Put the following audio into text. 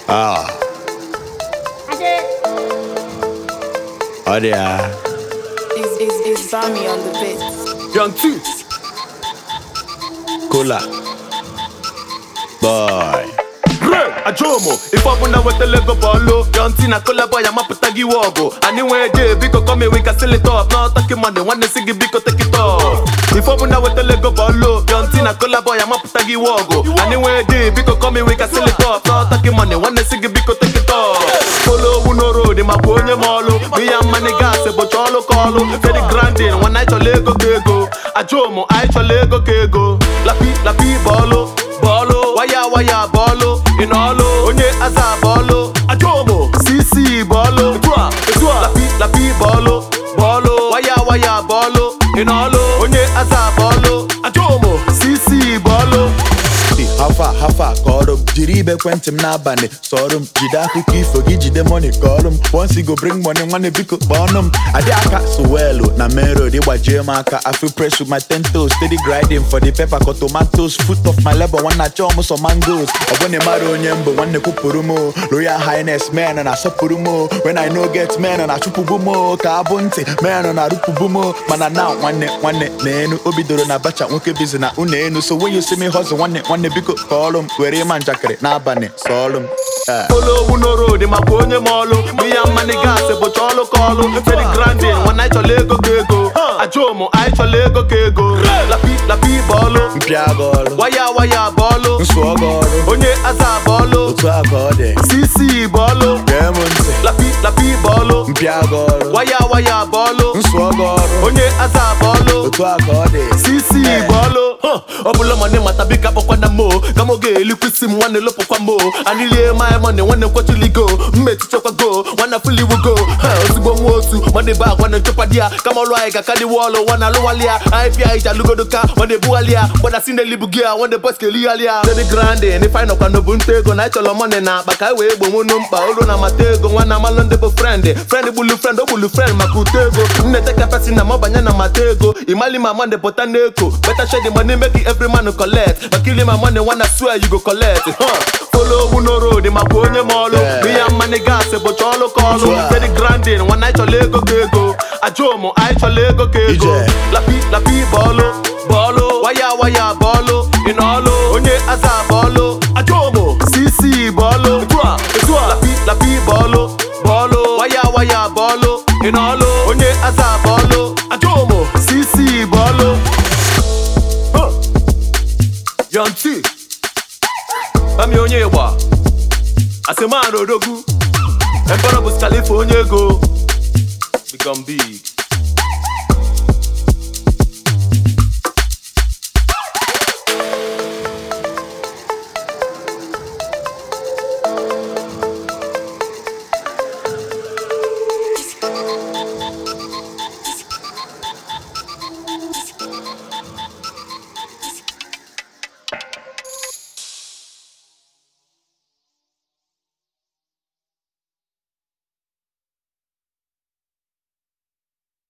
Ah. Ọ dị ya. It's, it's, it's Bami on the beat. Young T. Cola. Boy. Ray, Ajomo, ife ọbụla wetala ego bọọlụ Yonti na kolabo ya mapụta gị iwe ọgụ Anyị nwee je biko come we can sell it up N'ọtọ gị mmadụ nwanne si gị biko take it up Ife ọbụla wetala ego bọọlụ Yonti na kolabo ya mapụta gị iwe ọgụ Anyị nwee je biko come we can sell it up N'ọtọ gị mmadụ nwanne si gị biko take it up Polo owu no road makwa onye ma ọlụ Biya mmani gas bụcha ọlụ ka ọlụ Fedi grandin nwanne anyị chọrọ ego ka ego Ajomo anyị chọrọ ego ka ego Lapi lapi bọọlụ bọọlụ waya waya bọọlụ ị n'ọlụ onye aza bọọlụ ajomo cc bọọlụ etu a etu a lapi lapi bọọlụ bọọlụ waya waya bọọlụ ị n'ọlụ onye aza bọọlụ ajomo cc bọọlụ hafa hafa kọrọ m jiri ibe ekwentị m n'abalị sọrọ m jide akụkọ ifo gị jide money kọrọ m once you go bring money nwanne biko kpọọnụ m adị aka suwelu na main road ịgbajie m aka I feel press with my ten toes steady grinding for the pepper ka tomatoes foot of my labor nwanne achọọ m sọ mangoes ọ bụ na ịmara onye mbụ nwanne kwupụrụ m o. royal highness men na-asọpụrụ m o. when I no get men na-achụpụbu m o. ka abụ ntị men na-arụpụbu m o. mana now nwanne nwanne na enu o bidoro na bacha nwoke bizi na unu enu so when you see me hustle nwanne nwanne biko kọọlụ m were ịma njakịrị n'abalị sọọlụ m Eh. polo owu no road makwa onye ma ọlụ biya mmani gas bụcha ọlụ ka ọlụ fedi grandin nwanne anyị chọrọ ego ka ego ajomo anyị chọrọ ego ka ego lapi lapi bọọlụ mpịa gị ọrụ waya waya bọọlụ nsụọ gị ọrụ onye aza bọọlụ otu a ka ọ dị cc bọọlụ gee m ntị lapi lapi bọọlụ mpịa gị ọrụ waya waya bọọlụ nsụọ gị ọrụ onye aza bọọlụ otu a ka ọ dị cc bọọlụ ọ bụla mane mata bika kpọkwana mo ka m oge elikwisi m nwanne lopụkwa mo anilie my money nwanne kwechiligo mmetichekwago nwanne fuliwugo ozugbo nwa otu nwanne be agwa na nchekwa di ya kama ọlụ anyị ga-aka dị wọlụ nwanne alụwali ya anyị pịa ije alụgodo ka nwanne ebughalị ya gbada si n'elibu gị ya nwanne bọs kelighalị ya dedi grandin ife anyị nọkwa n'obu nta ego na anyị chọrọ mọni na akpa ka anyị wee gbonwunu mkpa olu na amata ego nwanne amalụ ndị bụ frend frend gbulu frend o gbulu frend maka uto ego nneteka pesi na mabanye na mata ego imali ma mande pụta n'eko beta shedi money make it every man collect makili ma money wanna swear you go collect huh. follow owu no road makwa onye ma ọlụ Yeah. biya mmani gas bụcha ọlụ ka ọlụ Sure. fedi grandin nwanne anyị chọrọ ego ka ego ajomo anyị chọrọ ego ka ego Ije. lapi lapi bọọlụ bọọlụ waya waya bọọlụ ị n'ọlụ onye aza bọọlụ ajomo cc bọọlụ etu a etu a lapi lapi bọọlụ bọọlụ waya waya bọọlụ ị n'ọlụ onye aza bọọlụ ajomo cc bọọlụ Huh. Young T Mami onye ịgba Asemana odogwu Emperor bụ Khalifa onye ego Become big